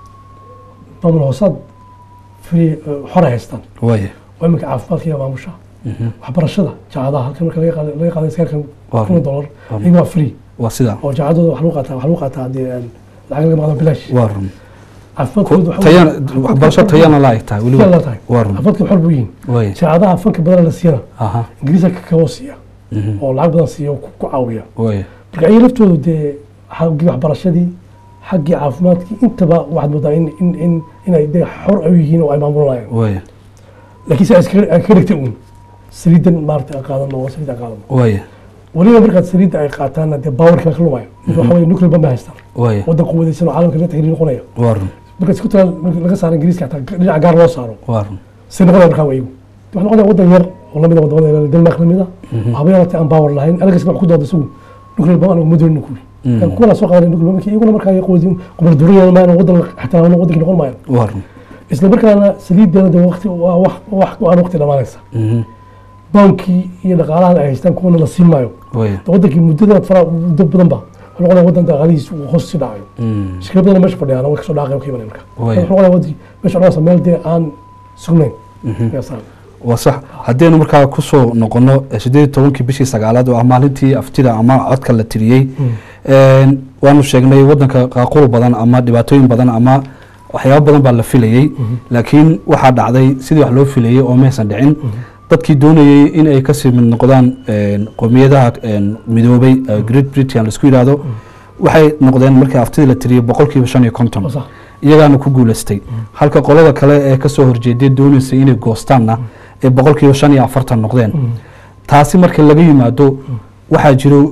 maamul hoosaad free xora haystaan waaya oo iminka caafimaadka iyo maamusha Mhm. waxbarashada jaacadaha halkan marka laga qaada laga qaaday sagaarkan Waa kun run. dollar Waa run. iyaga waa free waa sidaa oo jaacadooda wax lagu qaataa wax lagu qaataa haddii aan lacag laga maqdo bilaash waa run caafimaadkooda waxa tayana weeye- waxbarasho tayana la eg tahay Tayana weliba la tahay. waa run caafimaadka xor buu yihin waaya jaacadaha fanka badan la siiyana aha ingiriiska ka kaboo siiya Mhm. oo lacag badan siiya oo ku ku caawiya waaya marka ayaga laftoodu dee xaggii waxbarashadii xaggii caafimaadkii intaba waxaad moodaa in in in inay dee xor ay u yihiin oo ay maamulanayaan waaya laakiin si ay iskaga ay ka dhigtay uun saliidan maarata aan qaadano oo saliid aan qaadano waaya weliba markaad saliidda ay qaataanna dee baawarkii ka lumaya mid waxa weye nuclear bomb bay haystaan waaya waddan quwadaysan oo caalamka la tixriir noqonaya waa run marka scotland marka laga saaro ingiriiska hataa dhinaca gaar loo saaro waa run si noqonaya markaa wayigu waxaa noqonaya waddan yar oo lamida wadamada denmark lamida haba yaraatee aan baawar lahayn anagasna wax ku dooda isagu nuclear bomb anagu ma doonin kuwi Mhm. kuwana soo qaadanay nuclear bomb iyaguna markaa quwadin qubal durayaan maayan waddan ixtiraamano waddankii noqon maayan waa run isla markaana saliideena de waqti waa wax wax go-aan waqti dhamaanaysa Mhm. baankii iyo dhaqaalahan ay haystaan kuwana la siin maayo waaya de wadankii muddada fara muddo badan ba wuxuu noqonaya waddan dhaqaalihiisa uu hoos sii dhacayo Mm. shirkado badan meesha fadhiyaan way kasoo dhaaqayan ka imanaya marka Waaya. wuxuu noqonaya wadankii meesha dhaqaasa meel dee aan sugnayn Yaa saan. waa sax haddaynu markaa kusoo noqono sideed iyo tobankii bishii sagaalaad oo ah maalintii aftida ama codka la tiriyey Een, waanu sheegnay wadanka qaaqul badan ama dhibaatooyin badan ama waxyaabo badan baa la filayey laakiin waxaa dhacday sidii wax loo filayey oo maysan dhicin dadkii doonayey in ay kasii mid noqdaan een, qowmiyadaha een, midoobay ee great britain laisku yidhaahdo waxay noqdeen markii aftidii la tiriyey boqolkiiba shan iyo konton Waa sax. iyagaana ku guuleystay halka qolada kale ee kasoo horjeeday doonaysay inay goostaanna ee boqolkiiba shan iyo afartan noqdeen taasi marka laga yimaado waxaa jiro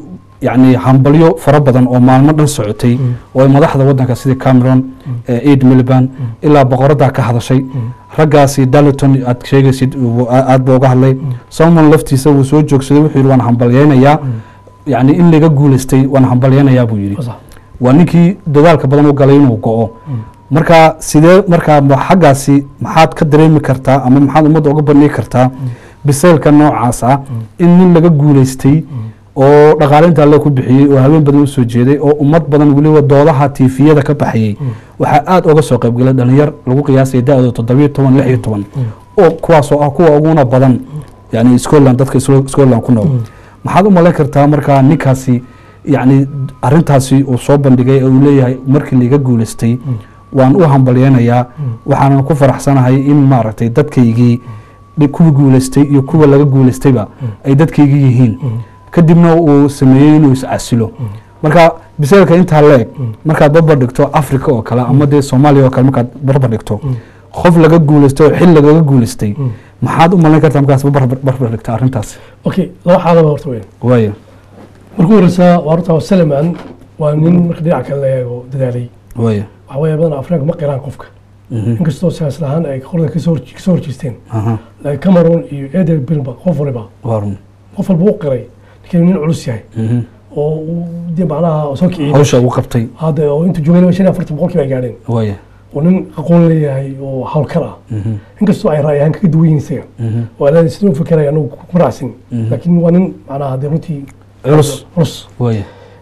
yacni hambalyo fara badan oo maalmo dhan socotay oo ay madaxda waddanka sida cameron aid miliband ilaa boqoraddaa ka hadashay raggaasi darliton aad sheegaysid uu- a- aad buu uga hadlay salmon laftiisa wuu soo joogsaday wuxuu yidhi waan hambalyeynayaa yacni in laga guulaystay waan hambalyeynayaa buu yidhi Sax. waa ninkii dadaalka badan u galay inuu go-o marka sidee markaa ma- xaggaasi maxaad ka dareemi kartaa ama maxaad ummadda uga bandhigi kartaa biseylka noocaas ah in nin laga guulaystay oo dhaqaalinta alle ku bixiyey oo haween badan usoo jeeday oo ummad badan weliba doodaha tiifiyada ka baxayey waxaa aada uga soo qaybgalay dhalinyar lagu qiyaasaya da-dooda toddobiyo toban lix iyo toban oo kuwaasoo ah kuwa uguna badan yani scotland dadka Sco- scotland ku nool maxaad u malayn kartaa markaa ninkaasi yacni arintaasi uu soo bandhigay ee uu leeyahay markii liiga guulaystay waan u hambalyeynayaa waxaanan ku faraxsanahay in maaragtay dadkaygii dhi- kuwii guulaystay iyo kuwa laga guulaystayba ay dadkaygii yihiin kadibna uu sameeyey inuu iscasilo marka biseelka intaa leeg markaad barbar dhigto africa oo kale ama dee soomaaliya oo kale markaad barbar dhigto qof laga guulaystay oo xil lagaga guulaystay maxaad u malayn kartaa markaas barbar barbar dhigta arrintaas okay laba xaalaba horta weyn waaya markuu horeysa waa horta salaman waa nin marka dhinaca kale la eego dadaalay waaya waxa weeye badan afrika ma qiraan qofka Mhm. inkastoo siyaasad ahaan ay qolada kasoo hor- kasoo horjeesteen aha laakiin cameroon iyo eder bilba qof waliba waa run qof walba u qiray ninkan nin culus yahay Mhm. oo uu dee macnaha soo kiciyey hawsha uu qabtay hadda oo intuu joogay shan iyo afartan boqolkiiba ay gaadheen waaya oo nin aqoon leeyahay oo hawlkar ah Mhm. inkastoo ay ra'y ahaan kaga duwan yihiin isaga Mhm. oo alaa sidoo u fekeraya anagu ku raacsin Mhm. laakiin waa nin macnaha dee runtii culus culus waaya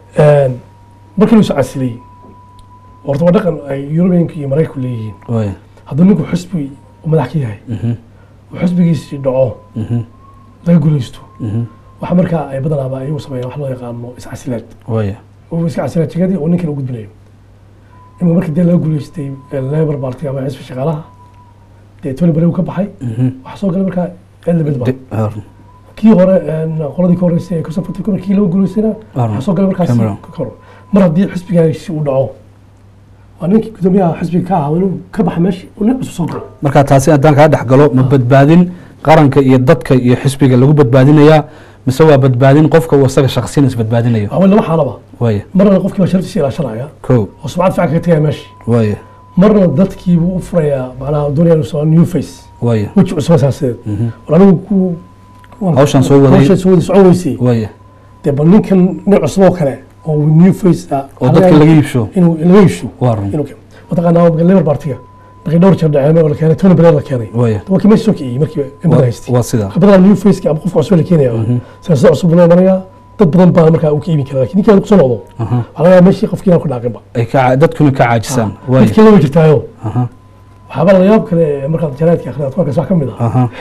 markii uu casilay horta waa dhaqan ay yurubiyanka iyo maraykanku leeyihiin waaya hadduu ninku xusbi uu madax ka yahay Mhm. oo xusbigiisii dhaco Mhm. laga guulaysto Mhm. waxa markaa ay badanaaba ayagu sameeyaan wax loo yaqaano iscasilaad waaya oo iska casilaad jigadii oo ninkan u gudbinayo imika markii dee laga guulaystay labour party ama xisbi shaqaalaha dee tony blair uu ka baxay Mhm. waxaa soo galay markaa eldabidba De- waa run. kii hore een, qoladii ka horeysay ee conservative markii laga guulaystayna Waa run. waxaa soo galay markaasi Cameron. ka hor mar haddii xisbigaasi uu dhaco waa ninkii gudoomiyaha xisbiga ka ahaa inuu ka baxa meesha uu nin cusub soo galo marka taasi haddaan kaa dhex galo ma badbaadin qaranka iyo dadka iyo xisbiga lagu badbaadinayaa mise waa badbaadin qofka uu isaga shaksiyan isbadbaadinayo waa laba xaalaba waaya marna qofkii baa sharaftiisa ilaashanaya ko oo sumcad fiican kaga tegaya meesha waaya marna dadkiibuu u furayaa macnaha doonaya inuu soo new face waaya weji cusub siyaasadeed Mhm. war anigu ku Hawshan soo waday. hawshan soo waday socon weysay waaya dee bal ninkan nin cusub oo kale oo new face ah oo dadka laga iibsho inuu laga iibsho waa run inuu keeno mataqaanaa marka labour partiga markay dhowr jeer dhaceen oo la keenay tony blair la keenay waaya waa kii meesha soo kiciyey markii imada Waa- haystay waa sidaa badanaa new faceka ama qofka cusub la keenaya siyaasada cusub loo imanaya dad badan baa markaa uu ka iibin kara lakin ninkaan kusoo noqdo Aha. waxaa laga yaabaa meeshii qofkii inaan ku dhaaqinba ay ka dadkuna ka caajisaan waaya dadkii lama jirtaayo aha waxaaba la yaab kale ee markaad jaraadka akhriyaad ku arkays wax ka mid ah aha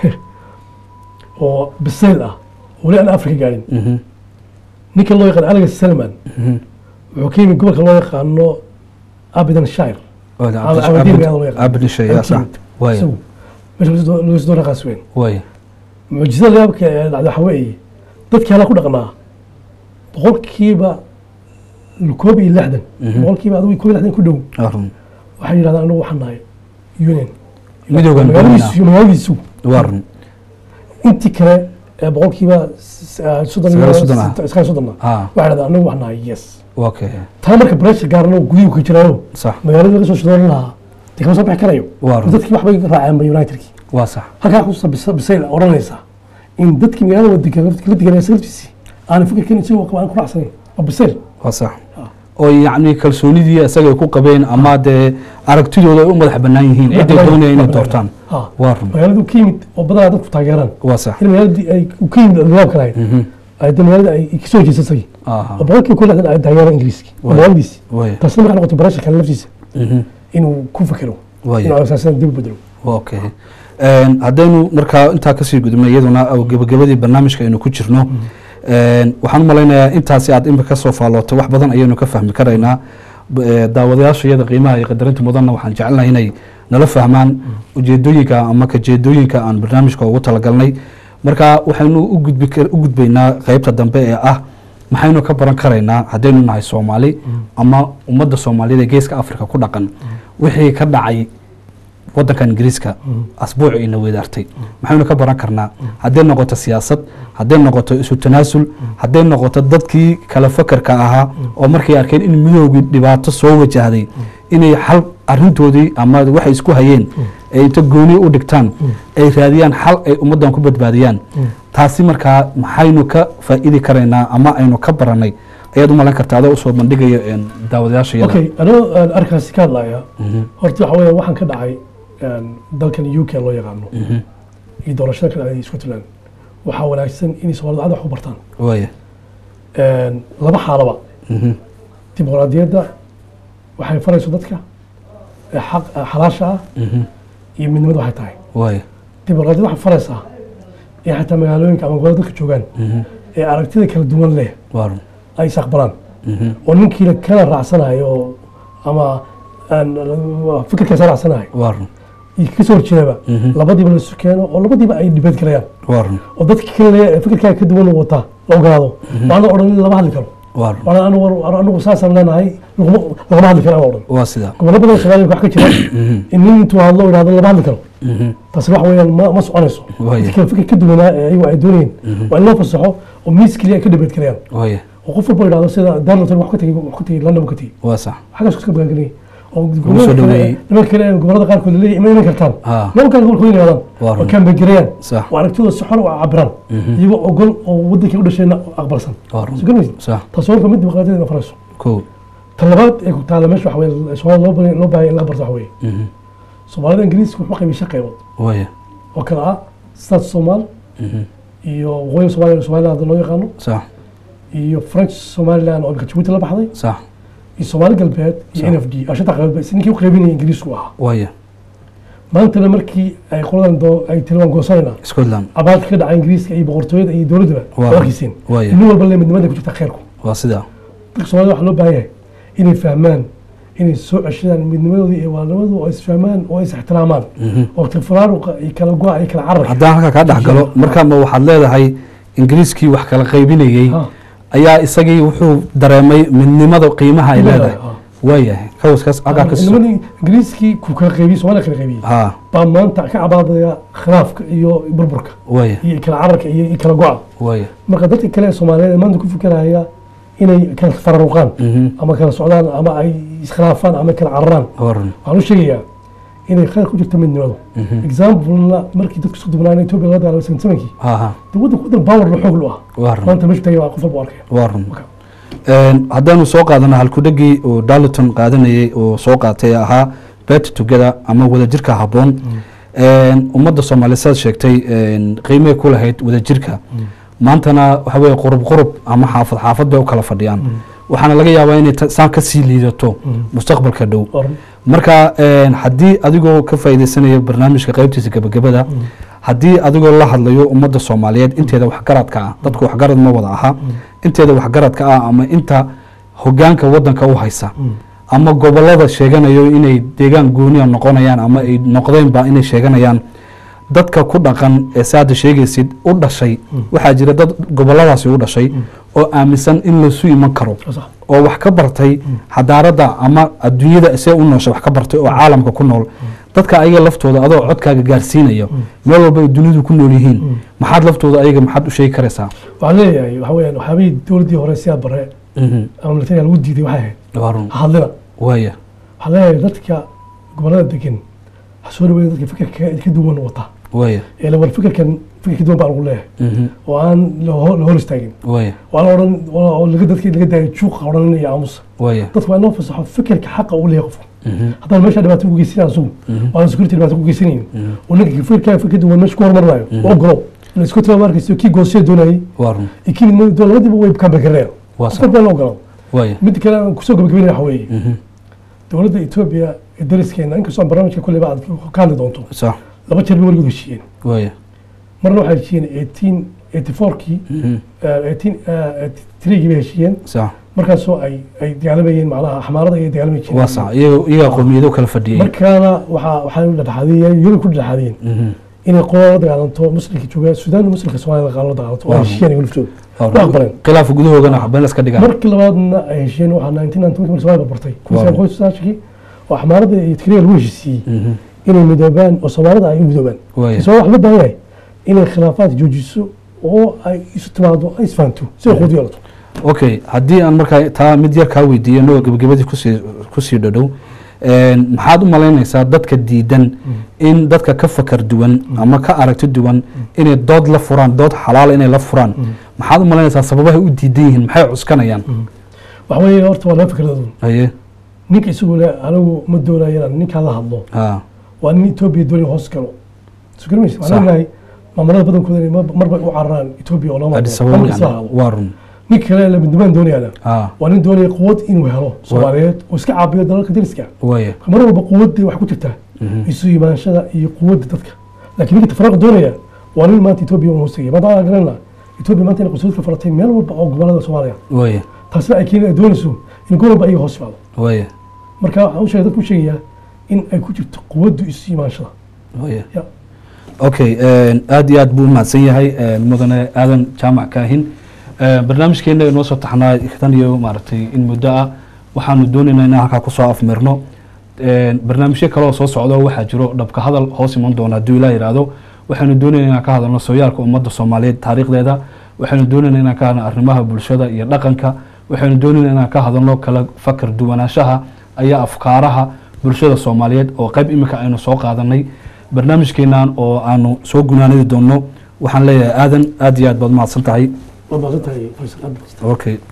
oo bisayl ah oo weli aan afrika gaadhin Mhm. ninka loo yaqaan alex salman Mhm. wuxuu ka yimid gobolka loo yaqaano abidan shire Waaya, Abdi- Abdi- Abdiin Abdi- ayaa loo yaqaan. Abdi Shay, yaa sax. waaya isagu meesha lagu soo raqaas weyn waaya mucjisada yaabka ee dhacda waxa weeye dadkii hala ku dhaqnaa boqolkiiba koob iyo lixdan Mhm. boqolkiiba adigu koob iyo lixdan ku dhow waa run waxay yidhahdaan anagu waxaan nahay union Midowgan magaaladiisu magaaladiisu waa run intii kale ee boqolkiiba s- eh, soddon Sagaal iyo soddon ah. sit- sagaal soddon ah ah waxay yidhahdaan anagu waxaan nahay yes okay taa marka breshar gaarano gudihu ka jiraayo sax magaalada laga soo shidoolan lahaa dee kama soo bixi karayo waa run dadkii waxbay raaceen ba unitedkii waa sax halkaa kusa bisayl odhanaysa in dadkii magaalada wadiga la deganaya laftiisii aanay fikirkan isagoo qaba aan ku raacsanayn waa bisayl waa sax oo yacni kalsoonidii isagay ku qabeen ama dee aragtidooda ay u madax bannaan yihiin ciday doonaya inay doortaan ha waa run magaaladu ka yimid oo badanaa dadku taageeraan waa sax in magaaladii ay u ka yimid albaabka lahayd Mhm. ay de magaalada ay kasoo jeesasay aha oo boqolkiiba ku lixdan ay taageeraan ingiriiski oo Waay. magaaladiisi waaya taasina markaa noqotay barasha kale laftiisa Mhm. inuu ku fakero waaya inuu asaasan dib u bedelo okay Een, haddaynu markaa intaa kasii gudubno iyaduna oo gebagabadii barnaamijka aynu ku jirno een, waxaan u malaynayaa intaasi aad imika kasoo faalootay wax badan ayaynu ka fahmi karaynaa B- ee, daawadayaasha iyada qiimaha iyo qadarinta mudanna waxaan jecelnahay inay nala fahmaan ujeedooyinka ama kajeedooyinka aan barnaamijka ugu talagalnay marka waxaynu u gudbi kar- u gudbaynaa qeybta dambe ee ah maxaynu ka baran karaynaa haddaynu nahay soomaali ama ummadda soomaaliyeed ee geeska afrika ku dhaqan wixii ka dhacay wadankan ingiriiska asbuuc ina weedaartay maxaynu ka baran karnaa hadday noqoto siyaasad hadday noqoto isu tanaasul hadday noqoto dadkii kala fakarka ahaa oo markay arkeen in midoogii dhibaato soo wajahday inay xal arintoodii ama waxay isku hayeen ay inta gooni u dhigtaan ay raadiyaan xal ay ummaddan ku badbaadiyaan taasi markaa maxaynu ka faa'iidi karaynaa ama aynu ka baranay ayaad u malan kartaa adoo usoo bandhigayo een, daawadayaasha iyada okay anoo aan arkaasi ka hadlaya horta waxa weeye waxaan ka dhacay een, dalkan u k loo yaqaano iyo doorashada ka dhacday scotland waxaa wanaagsan inay soomaalida cad wax u bartaan waaya Een, laba xaalaba Mhm. dimuqraadiyadda waxay farayso dadka ee xaq ee xalaasha ah Mhm. iyo midnimada waxay tahay waaya dimuqraadiyadda waxay faraysaa in xataa magaalooyinka ama gobolada dadka joogaan Mhm. ee aragtida kala duwan leh waa run ay is aqbalaan Mhm. oo ninkiina kala raacsanayo oo ama aan fikirkaasa raacsanayo waa run iyo kasoo horjeedaba Mhm. labadiiba la isu keeno oo labadiiba ay dhibeed galayaan waa run oo dadka kale ee fikirkaa ka duwan wataa la ogaado waana odhan in lama hadli karo waa run waana anigu anigu saasaan leenahay laguma- lagama hadli karo aan odhan waa sidaa gobollo badan oo soomaaliya wax ka jira Mhm. in nin intuu hadlo yidhahdo lama hadli karo Mhm. taasi wax weeyaan ma ma soconayso Waaye. dadka fikir ka duwanaa ee ayagu ay doonayeen waa in loo fasaxo oo miis keliya ay ka dhibeed galayaan waaya oo qof walba yidhahdo sida darlington wax ka tegey wax ka tegey london ka tegey waa sax xaggaas iska bagangeliyay oo soo gobolada dhaweeyey. kale nimanka kale ee gobolada qaarkood leeyahay ima iman kartaan Ah. nimanka kale gobolkooda inay Waa wadaan run. oo kaambegerayaan sax oo aragtidooda si xor u cabiraan iyagoo ogol oo wadankii u dhashayna aqbalsan waa run soo garmaysid sax taas waa mid dimuqraadiyada farayso kow ta labaad ee ku taala meesha waxa weye soomaalida loo baahan loo baahan in laga barto waxa weeye Mhm. soomaalida ingiriiska wuxuu qaybiyay shan qaybood waaya oo kale ah south somal Mhm. iyo waqooyi somaliland somaliland hadda loo yaqaano sax iyo french somaliland oo imika jabuuti la baxday sax iyo soomaali galbeed iyo Sax. n f d oo shanta qaybood ba- ninkii u qaybinaya ingiriisku ahaa waaya maantana markii ay qoladan doo ay tiri waan goosanayna scotland abaarka ka dhaca ingiriiska iyo boqortooyada iyo dowladdaba Waa. waa arkiiseen waaya nin walba le midnimada ku jirta khayrku waa sidaa dadka soomaalida waxaa loo baahan yahay inay fahmaan inay soo ceshadaan midnimadooda iyo waalnimadooda oo is fahmaan oo is ixtiraamaan Mhm. oo tifraaruqa iyo kala go-a iyo kala cararka haddaan halkaa kaa dhex galo markaa ma waxaad leedahay ingiriiskii wax kala qaybinayey Ha. ayaa isagii wuxuu dareemay midnimada qiimaha ay leedahay Ha. waayahay kawaskaas halkaa ka soo midnimadii ingiriiskii ku kala qaybiyey soomaaliya kala qaybiyey ha baa maanta ka cabaadaya khilaafka iyo burburka waaya iyo kala cararka iyo iyo kala go-a waaya marka dadka kale ee soomaaliyeed ee maanta ku fikiraya inay kala fararuqaan Mhm. ama kala socdaan ama ay iskhilaafaan ama kala cararaan waa run waxaan u sheegayaa inay khayr ku jirto midnimadu examplena markii dadku isku dubnaana etoobiya laga dagaalamay sanadkii ha ha dee waddanka waddan power la xoog lu ah waa run maanta meesha tagay waa qof walba u arkaya waa run Marka, Een, haddaanu soo qaadano halkudhegii uu darliton qaadanayey uu soo qaatay ee ahaa bet together ama wadajirka habboon Een, ummadda soomaaliya saad sheegtay een, qiimay ku lahayd wadajirka maantana waxa weye qurub qurub ama xaafad xaafad bay u kala fadhiyaan waxaana laga yaabaa inay ta- saan ka sii liidato mustaqbalka dhow waa run. marka een, haddii adigoo ka faa'iidaysanaya barnaamijka qaybtiisa gebagabada haddii adigoo la hadlayo ummadda soomaaliyeed inteeda waxgaradka ah dadku waxgarad ma wada aha inteeda waxgaradka ah ama inta hogaanka wadanka u haysa ama gobolada sheeganayo inay deegaan gooniya noqonayaan ama ay noqdeenba inay sheeganayaan dadka ku dhaqan ee saada sheegaysid u dhashay waxaa jira dad goboladaasi u dhashay oo aaminsan in lasu iman karo Waa sax. oo wax ka bartay xadaarada ama adduunyada see u noosha wax ka bartay oo caalamka ku nool dadka ayaga laftooda adoo codkaaga gaarsiinaya meel walba ay dunidu ku nool yihiin maxaad laftooda ayaga maxaad u sheegi karaysaa waxaan leeyahay waxa weeyaan waxyaabihii dowladdii hore siyaad bare ama militariga lagu diiday waxay ahayd waa run ha hadlina waaya waxaan leeyahay dadka gobollada degan ha soo dhaweeya dadka fikirka ka duwan wata waaya ee la war fikirkan fikir ka duwan baa lagu leeyahay Mhm. oo aan la hor la hor istaagin waaya waa la odhan oo laga dadka laga daayo juuqa odhanaya aamusa waaya dadku waa inoo fasaxo fikirka xaqa uu leeyahay qofku Mhm. haddaan meesha dhibaato ku geysanay asugu waan security dhibaato ku geysanayn oo ninka fikirkaa fikir duwan meesha ku hormarinayo oo ogolow la isku tira markaysa kii goosaya doonayay waa run iyo kii midnimada doon labadiiba way kaambegareeyaan waa qof sax baa la ogolaa waaya mid kale aan kusoo gabagabeynaya waxa weeye Mhm. dowladda etoobiya ee dariskeena inkastoo aan barnaamijka kolleyba aad ka hadli doonto sax laba jeer bay weligood heshiiyeen waaya marna waxay heshiiyeen eighteen eighty fourkii Mhm. eighteen threegii bay heshiiyeen sax markaasoo ay ay dagaalamayeen macnaha axmaarada ay dagaalami jireen waa sax iyaga iyagaa qowmiyado kala fadhiyey markaana waxaa waxay dhexdhexaadiyeen yurub ku dhexdhexaadiyeen Mhm. inay qolada la dagaalanto muslimka jooga suudaan muslimka soomaaliya la dagaalanto oo ay Waaw. heshiiyeen iyaga laftooda Waa waa run. aqbaleen khilaafka gudahoogana waxbeen iska dhigaan markii labaadna ay heshiiyeen waxaa nineteen ninety markii soomaaliya barbartay kun Waaw. sagaal boqol iyo sagaashankii oo axmaarada iyo tigreega lagu heshiisiiyey Mhm. inay midoobaan oo soomaalida ay u midoobaan waaya soo wax loo baahan yahay inay khilaafaad joojiso oo ay isu timaado ay isfahanto si ay quud yeelato okay haddii aan markaa taa mid yar kaa weydiiyo noo gebagabadii kusii kusii dhadhow een, maxaad u malaynaysaa dadka diidan in dadka ka fakar duwan ama ka aragti duwan inay dood la furaan dood xalaala inay la furaan maxaad u malaynaysaa sababahay u diidan yihiin maxay cuskanayaan waxa weeye horta waa laba fikradood haye ninka isagu le anigu ma doonayo inaan ninkaa la hadlo ha waa nin etoobiya doonaya hoos galo soo garmaysa Sax. waxaan leenahay maamulada badankooda inay mar- marba u cararaan etoobiya oo lama adis hadlo ababa ama isla yani hadlo waa run ninka kale la midnibaan doonayaana ha waa nin doonaya quwad inuu helo soomaaliyeed oo iska caabiyo dalalka dariska waaya mar walba quwadda wax ku jirtaa Mhm. isu imaanshada iyo quwadda dadka laakiin ninka tafaraaq doonaya waa nin maanta etoobiya hoos tegaya maanta aan garanayna etoobiya maanta inay qusuudka faratay meel walba oo gobolada soomaaliya waaya taasina ay keenay ay doonayso in gobol walba ayaga hoos yimaado waaya marka waxaan u sheegay dadku u sheegayaa in ay ku jirto quwaddu isu imaanshada waaya Ya. okay een, aad iyo aad buu umahadsan yahay een, mudane aadan jaamac kaahin Een, barnaamijkeena inoo soo taxnaa tan iyo maaragtay in muddo ah waxaanu doonaynaa inaan halkaa kusoo afmirno Een, barnaamijyo kale oo soo socdo waxaa jiro dhabka hadal hoos iman doona hadduu ilaa yidhaahdo waxaynu doonaynaa inaan ka hadalno sooyaalka ummadda soomaaliyeed taariikhdeeda waxaynu doonaynaa inaan ka hadalno arrimaha bulshada iyo dhaqanka waxaynu doonaynaa inaan ka hadalno kala fakar duwanaanshaha ayaa afkaaraha bulshada soomaaliyeed oo qayb imika aynu soo qaadanay barnaamijkeenan oo aanu soo gunaanadi doonno waxaan leeyahay aadan aad iyo aad baad mahadsan tahay waa mahadsan tahay faysal aad baad okay